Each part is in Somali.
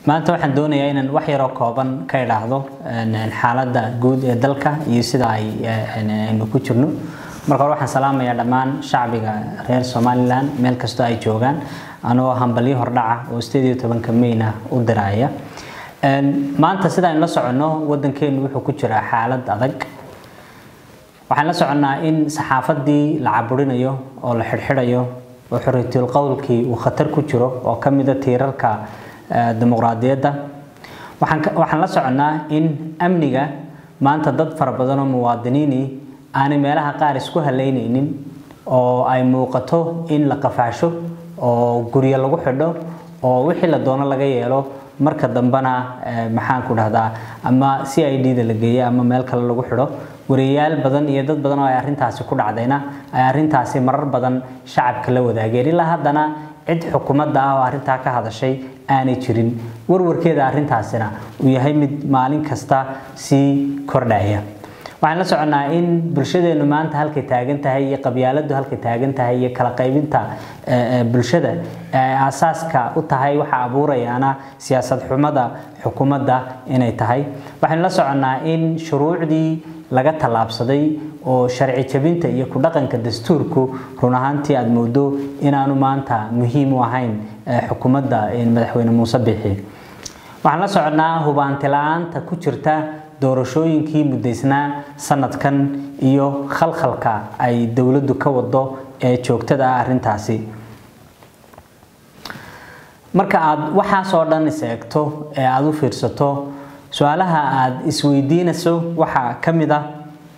maanta waxaan doonayaa inaan wax yaroo kooban ka idhaahdo xaaladda guud ee dalka iyo sida ay aynu ku jirno marka hore waxaan salaamayaa dhammaan shacbiga reer somalilan meel kastoo ay joogaan anoo hambalyo hordhaca oo sideed iyo tobanka mayna u diraya maanta sida aynu la soconno waddankeenu wuxuu ku jiraa xaalad adag waxaan la soconnaa in saxaafadii la caburinayo oo la xidhxidhayo oo xorriytul qowlkii uu khatar ku jiro oo ka mida tiirarka dimuqraadiyadda waxaan la soconnaa in amniga maanta dad fara badan oo muwaadiniini aanay meelaha qaar isku halaynaynin oo ay muuqato in la qafaasho oo guryo lagu xidho oo wixii la doono laga yeelo marka dambena maxaan ku dhahdaa ama c i d da la geeyo ama meel kale lagu xidho wariyayaal badan iyo dad badan oo ay arrintaasi ku dhacdayna ay arrintaasi marar badan shacabka la wadaageen ilaa haddana cid xukuumadda ah oo arrintaa ka hadashay aanay jirin warwarkeeda arrintaasina uu yahay mid maalin kasta sii kordhaya waxaan la soconnaa in bulshadeennu maanta halkay taagan tahay iyo qabyaaladdu halkay taagan tahay iyo kala qaybinta bulshada aasaaska u tahay waxa abuurayaana siyaasad xumada xukuumadda inay tahay waxaynu la soconnaa in shuruucdii laga tallaabsaday oo sharci jabinta iyo ku dhaqanka dastuurku run ahaantii aada moodo inaanu maanta muhiim u ahayn xukuumadda madaxweyne muuse bixi waxaan la soconnaa hubaanti la-aanta ku jirta doorashooyinkii muddaysnaa sanadkan iyo khalkhalka ay dowladdu ka wado ee joogtada ah arrintaasi marka aada waxaasoo dhan is eegto ee aada u fiirsato su-aalaha aada isweydiinayso waxaa ka mid ah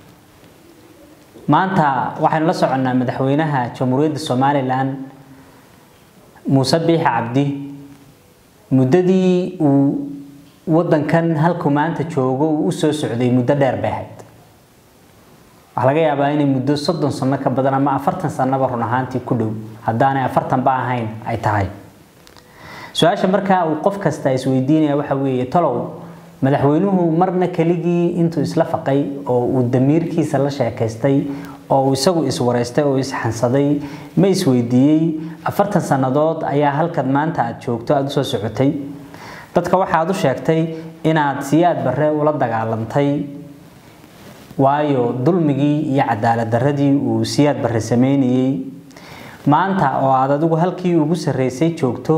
maanta waxaynu la soconnaa madaxweynaha jamhuuriyadda somalilan muuse biixi cabdi muddadii uu waddankan halkuu maanta joogo uu u soo socday muddo dheer bay ahayd waxaa laga yaabaa inay muddo soddon sano ka badan ama afartan sanaba run ahaantii ku dhow haddaanay afartanba ahayn ay tahay su-aasha markaa uu qof kasta isweydiinaya waxa weeye talow madaxweynuhu marna keligii intuu isla faqay oo uu damiirkiisa la sheekaystay oo uu isagu iswareystay oo isxansaday ma isweydiiyey afartan sannadood ayaa halkaad maanta aada joogto aada usoo socotay dadka waxaad u sheegtay inaad siyaad barre ula dagaalantay waayo dulmigii iyo cadaalad darradii uu siyaad barre sameynayey maanta oo aad adigu halkii ugu sarreysay joogto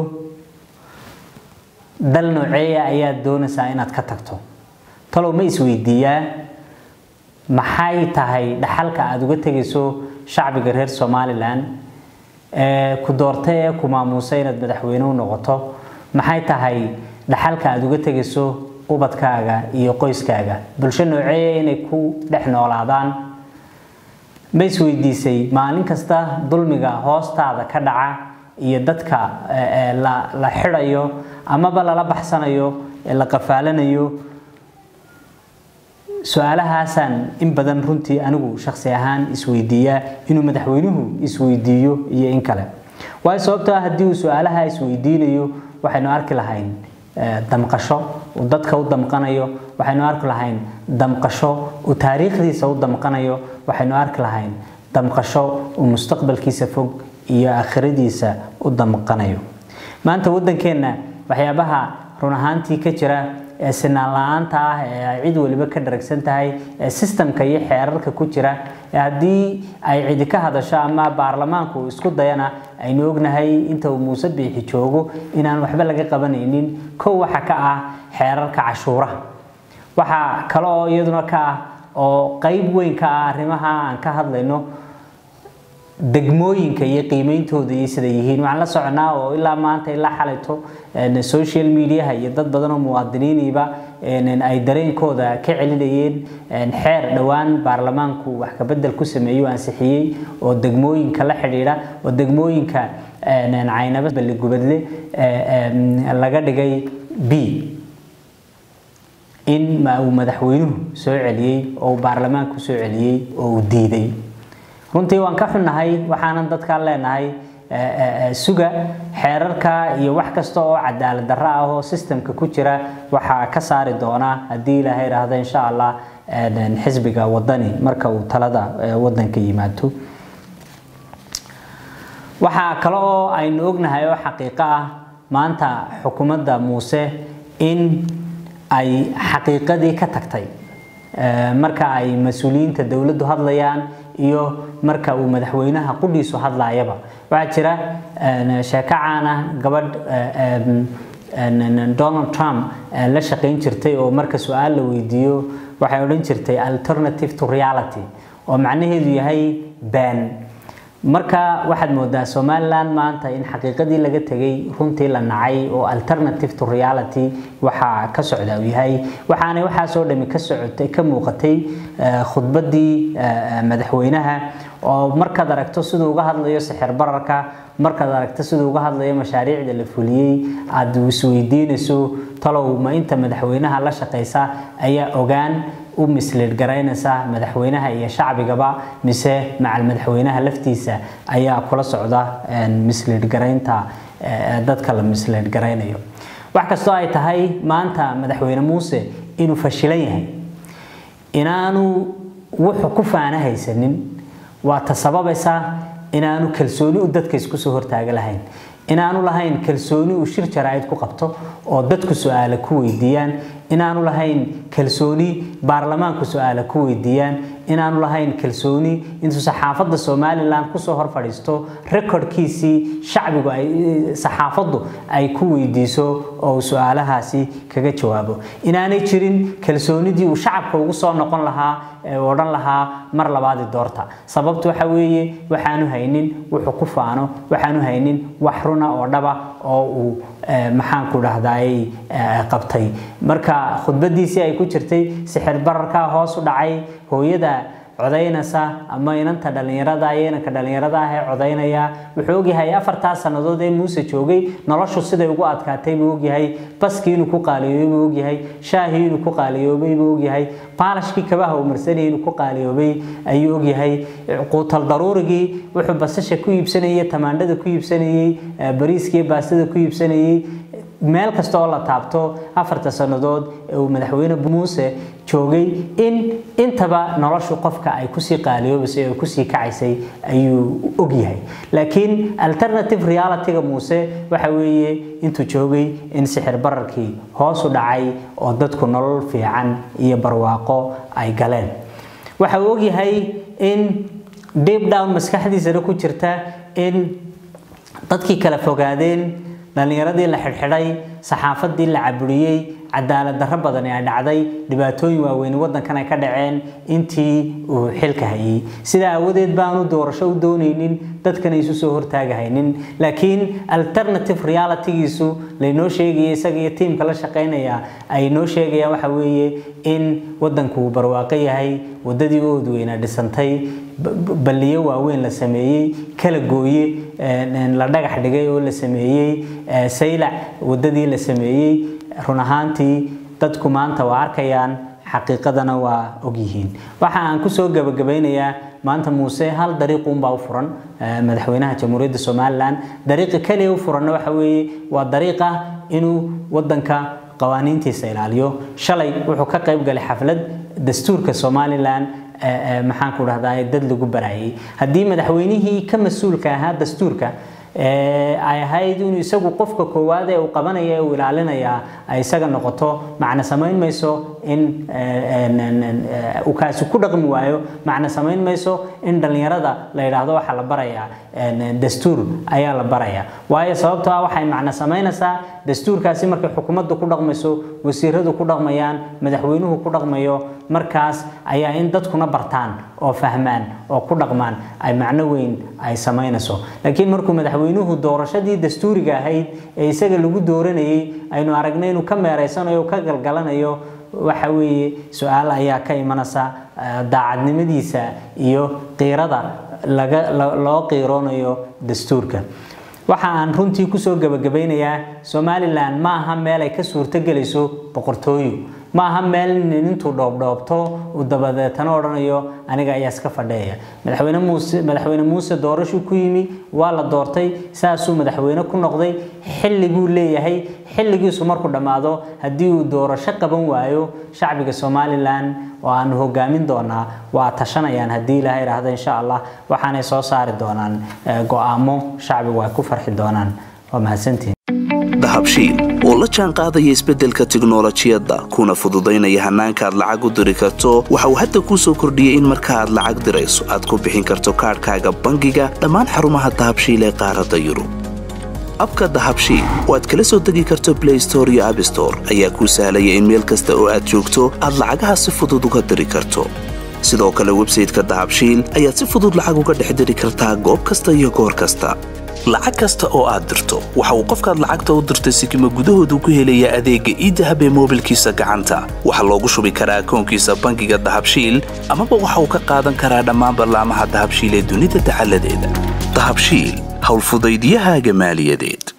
dal nooceeya ayaad doonaysaa inaad ka tagto talow ma isweydiiyaa maxay tahay dhaxalka aada uga tegayso shacbiga reer somalilan ee ku doortay ee ku maamuusay inaad madaxweyne u noqoto maxay tahay dhaxalka aada uga tegayso ubadkaaga iyo qoyskaaga bulsho nooceeya inay ku dhex noolaadaan ma isweydiisay maalin kasta dulmiga hoostaada ka dhaca iyo dadka la xidhayo amaba lala baxsanayo la qafaalanayo su-aalahaasaan in badan runtii anigu shaksi ahaan isweydiiyaa inuu madaxweynuhu isweydiiyo iyo in kale waayo sababtoo ah haddii uu su-aalaha isweydiinayo waxaynu arki lahayn damqasho uu dadka u damqanayo waxaynu arki lahayn damqasho uu taariikhdiisa u damqanayo waxaynu arki lahayn damqasho uu mustaqbalkiisa fog iyo aakhiradiisa u damqanayo maanta waddankeenna waxyaabaha run ahaantii ka jira ee sinaan la-aanta ah ee ay cid waliba ka dharagsan tahay ee sistamka iyo xeerarka ku jira ee haddii ay cidi ka hadasho ama baarlamaanku isku dayana aynu ognahay inta uu muuse biixi joogo inaan waxba laga qabanaynin kow waxa ka ah xeerarka cashuuraha waxaa kale oo iyaduna ka ah oo qeyb weyn ka ah arrimaha aan ka hadlayno degmooyinka iyo qiimeyntooda iyo sida yihiin waxaan la soconaa oo ilaa maanta ilaa xalayto social mediaha iyo dad badan oo muwaadiniiniiba ay dareenkooda ka celinayeen xeer dhowaan baarlamaanku wax kabedel ku sameeyo ansixiyey oo degmooyinka la xidhiidha oo degmooyinka caynaba balligubadle laga dhigay b in uu madaxweynuhu soo celiyey oo uu baarlamaanku soo celiyey oo uu diiday runtii waan ka xunnahay waxaanan dadkaan leenahay suga xeerarka iyo wax kasta oo cadaalad darro ah oo sistemka ku jira waxaa ka saari doonaa haddii ilaahay idhaahdo insha allah xisbiga wadani marka uu talada wadanka yimaado waxaa kale oo aynu ognahay oo xaqiiqo ah maanta xukuumadda muuse in ay xaqiiqadii ka tagtay marka ay mas-uuliyiinta dowladdu hadlayaan iyo marka uu madaxweynaha qudhiisu hadlayaba waxaa jira sheeko caana gabadh donald trump la shaqayn jirtay oo marka su-aal la weydiiyo waxay odhan jirtay alternative to reality oo macnaheedu yahay been marka waxaad moodaa somalilan maanta in xaqiiqadii laga tegay runtii la nacay oo alternative to reality waxaa ka socda uu yahay waxaanay waxaasoo dhami ka socotay ka muuqatay khudbaddii madaxweynaha oo markaad aragto siduu uga hadlayo sixir bararka markaad aragto siduu uga hadlayo mashaariicda la fuliyey aada isweydiinayso talow ma inta madaxweynaha la shaqaysa ayaa ogaan u misleed garaynaysa madaxweynaha iyo shacbigaba mise macal madaxweynaha laftiisa ayaa kula socda misleed garaynta dadka la misleed garaynayo wax kastoo ay tahay maanta madaxweyne muuse inuu fashilan yahay inaanu wuxuu ku faana haysanin waa ta sababaysa inaanu kalsooni u dadka isku soo hortaaga lahayn inaanu lahayn kalsooni uu shir jaraa'id ku qabto oo dadku su-aale ku weydiiyaan inaanu lahayn kalsooni baarlamaanku su-aale ku weydiiyaan inaanu lahayn kalsooni intuu saxaafadda somalilan kusoo hor fadhiisto rekordkiisii shacbigu ay saxaafaddu ay ku weydiiso oo uu su-aalahaasi kaga jawaabo inaanay jirin kalsoonidii uu shacabka ugu soo noqon lahaa ee uu odhan lahaa mar labaadi doorta sababtu waxa weeye waxaanu haynin wuxuu ku faano waxaanu haynin wax runa oo dhaba oo uu maxaanku dhahdaay qabtay marka khudbadiisii ay ku jirtay sixir bararkaa hoos u dhacay hooyada codaynaysa ama inanta dhallinyarada iyo inanka dhallinyarada ah ee codaynaya wuxuu ogyahay afartaa sannadood ee muuse joogay noloshu siday ugu adkaatay buu ogyahay baskii inuu ku qaaliyoobay buu ogyahay shaahii inuu ku qaaliyoobay buu ogyahay baalashkii kabaha uu marsanayay inuu ku qaaliyoobay ayuu ogyahay quutal daruurigii wuxuu basasha ku iibsanayay tamaandhada ku iibsanayay bariiskiiyo baastada ku iibsanayay meel kasta oo la taabto afarta sannadood ee uu madaxweyne muuse joogay in intaba noloshu qofka ay kusii qaaliyoobaysay oo kusii kacaysay ayuu ogyahay laakiin alternative realityga muuse waxa weeye intuu joogay in sixir bararkii hoos u dhacay oo dadku nolol fiican iyo barwaaqo ay galeen waxa uu ogyahay in deep down maskaxdiisana ku jirta in dadkii kala fogaadeen dhallinyaradii la xidhxidhay saxaafadii la caburiyey cadaalad darro badan ay dhacday dhibaatooyin waaweyn waddankan ay ka dhaceen intii uu xilka hayay sidaa aawadeed baanu doorasho u doonaynin dadkana isu soo hortaagahaynin laakiin alternative realitygiisu laynoo sheegaya isaga iyo tiimka la shaqaynaya ay noo sheegayaan waxa weeye in waddanku uu barwaaqo yahay waddadii oodweyna dhisantay balliyo waaweyn la sameeyey kala gooye la dhagax dhigay oo la sameeyey saylac waddadii la sameeyey run ahaantii dadku maanta waa arkayaan xaqiiqadana waa ogyihiin waxa aan kusoo gabagabaynayaa maanta muuse hal dariiquunbaa u furan madaxweynaha jamhuuriyadda somalilan dariiqa keliya u furanna waxa weeye waa dariiqa inuu waddanka qawaaniintiisa ilaaliyo shalay wuxuu ka qayb galay xaflad dastuurka somalilan maxaan ku dhahdaa dad lagu barayay haddii madaxweynihii ka mas-uulka ahaa dastuurka ay ahayd inuu isagu qofka koowaad ee uu qabanaya ee uu ilaalinaya ay isaga noqoto macna samayn mayso in uu kaasi ku dhaqmi waayo macna samayn mayso in dhallinyarada la yidhaahdo waxaa la barayaa dastuur ayaa la barayaa waayo sababtoo ah waxay macna samaynaysaa dastuurkaasi markay xukuumaddu ku dhaqmayso wasiiradu ku dhaqmayaan madaxweynuhu ku dhaqmayo markaas ayaa in dadkuna bartaan oo fahmaan oo ku dhaqmaan ay macno weyn ay samaynayso laakiin markuu madaxweynuhu doorashadii dastuuriga ahayd ee isaga lagu dooranayay aynu aragnay inuu ka meereysanayo ka galgalanayo waxa weeye su-aal ayaa ka imanaysa daacadnimadiisa iyo qiirada laga loo qiiroonayo dastuurka waxa aan runtii kusoo gabagabaynayaa somalilan ma aha meel ay ka suurtogelayso boqortooyo ma aha meel nin intuu dhoobdhoobto uu dabadeetana odhanayo aniga ayaa iska fadheeya madaxweyne muuse madaxweyne muuse doorashuu ku yimi waa la doortay saasuu madaxweyne ku noqday xilli buu leeyahay xilligiisu markuu dhammaado haddii uu doorasho qaban waayo shacbiga somalilan oo aanu hogaamin doonaa waa tashanayaan haddii ilaahay idhaahdo insha allah waxaanay soo saari doonaan go-aamo shacbigu ay ku farxi doonaan waa mahadsantihin dahabshiil oo la jaan qaadaya isbeddelka tiknolojiyadda kuna fududaynaya hannaanka aad lacag u diri karto waxa uu hadda kuu soo kordhiyey in marka aad lacag dirayso aad ku bixin karto kaadhkaaga bangiga dhammaan xarumaha dahabshiil ee qaaradda yurub abka dahabshiil oo aad kala soo degi karto blay store iyo abstore ayaa kuu sahlaya in meel kasta oo aad joogto aad lacagaha si fudud uga diri karto sidoo kale websayteka dahabshiil ayaad si fudud lacag uga dhex diri kartaa goob kasta iyo goor kasta lacag kasta oo aad dirto waxa uu qofkaad lacagta u dirtay sikima gudahoodu ku helayaa adeegga iidahab ee moobilkiisa gacanta waxaa loogu shubi karaa akoonkiisa bangiga dahabshiil amaba waxa uu ka qaadan karaa dhammaan ballaamaha dahabshiil ee dunida dacaladeeda dahabshiil howlfudaydyahaaga maaliyadeed